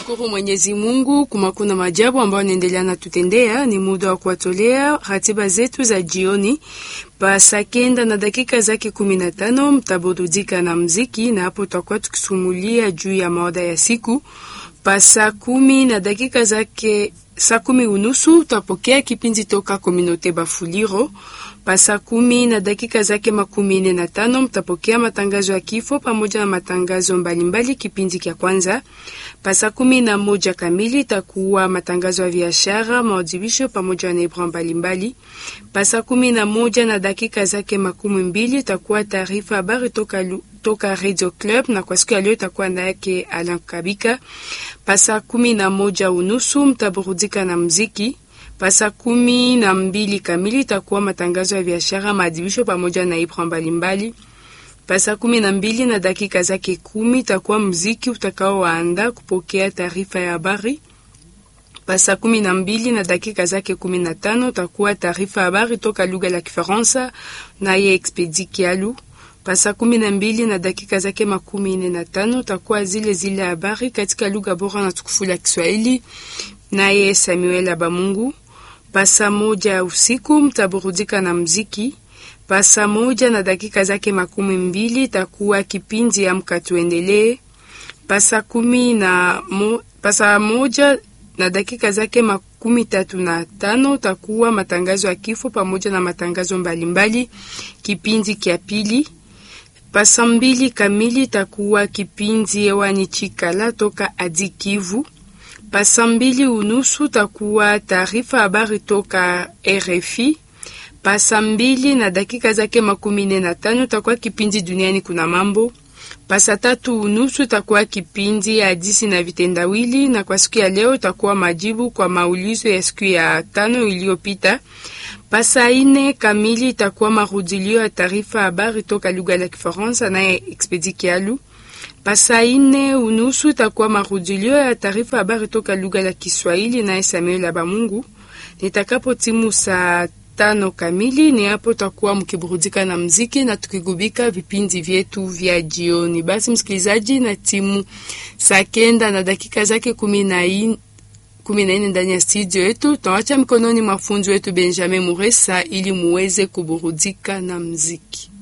Tunamshukuru Mwenyezi Mungu kuma kuna maajabu ambayo anaendelea natutendea. Ni muda wa kuwatolea ratiba zetu za jioni pa saa kenda na dakika zake kumi na tano mtaburudika na mziki, na hapo tutakuwa tukisumulia juu ya maoda ya siku. Pa saa kumi na dakika zake saa kumi unusu utapokea kipindi toka Kominote Bafuliro. Pa saa kumi na dakika zake makumi nne na tano mtapokea matangazo ya kifo pamoja na matangazo mbalimbali kipindi cha kwanza. Pa saa kumi na moja kamili itakuwa matangazo ya biashara, maadhibisho pamoja na ibra mbalimbali. Pa saa kumi na moja na dakika zake makumi mbili itakuwa taarifa habari toka, toka Radio Club, na kwa siku ya leo itakuwa na yake Alan Kabika. Pa saa kumi na moja unusu mtaburudika na mziki Pasa kumi na mbili kamili itakuwa matangazo ya biashara, maadhibisho pamoja na ibra mbalimbali. Pasa kumi na mbili na dakika zake kumi itakuwa mziki utakao waanda kupokea taarifa ya habari. Pasa kumi na mbili na dakika zake kumi na tano itakuwa taarifa ya habari toka lugha la Kifaransa naye Expedi Kialu. Pasa kumi na mbili na dakika zake makumi nne na tano itakuwa zile zile habari katika lugha bora na tukufu la Kiswahili naye Samuel Abamungu. Pasa moja ya usiku mtaburudika na mziki. Pasa moja na dakika zake makumi mbili itakuwa kipindi ya mka tuendelee. Pasa kumi na mo, pasa moja na dakika zake makumi tatu na tano itakuwa matangazo ya kifo pamoja na matangazo mbalimbali kipindi kia pili. Pasa mbili kamili itakuwa kipindi hewani chikala toka Adikivu. Pasa mbili unusu takuwa taarifa habari toka RFI. Pasa mbili na dakika zake makumi nne na tano takuwa kipindi duniani kuna mambo. Pasa tatu unusu takuwa kipindi hadisi na vitendawili, na kwa siku ya leo takuwa majibu kwa maulizo ya siku ya tano iliyopita. Pasa ine kamili itakuwa marudilio ya taarifa habari toka lugha la Kifaransa naye Expedi Kialu. Pasa ine unusu itakuwa marudilio ya taarifa habari toka lugha la Kiswahili naye Samuel Abamungu. Nitakapo timu saa tano kamili, ni hapo takuwa mkiburudika na mziki na tukigubika vipindi vyetu vya jioni. Basi msikilizaji, na timu saa kenda na dakika zake kumi na nne ndani ya studio yetu, tunawacha mikononi mwa fundi wetu Benjamin Muresa ili muweze kuburudika na mziki.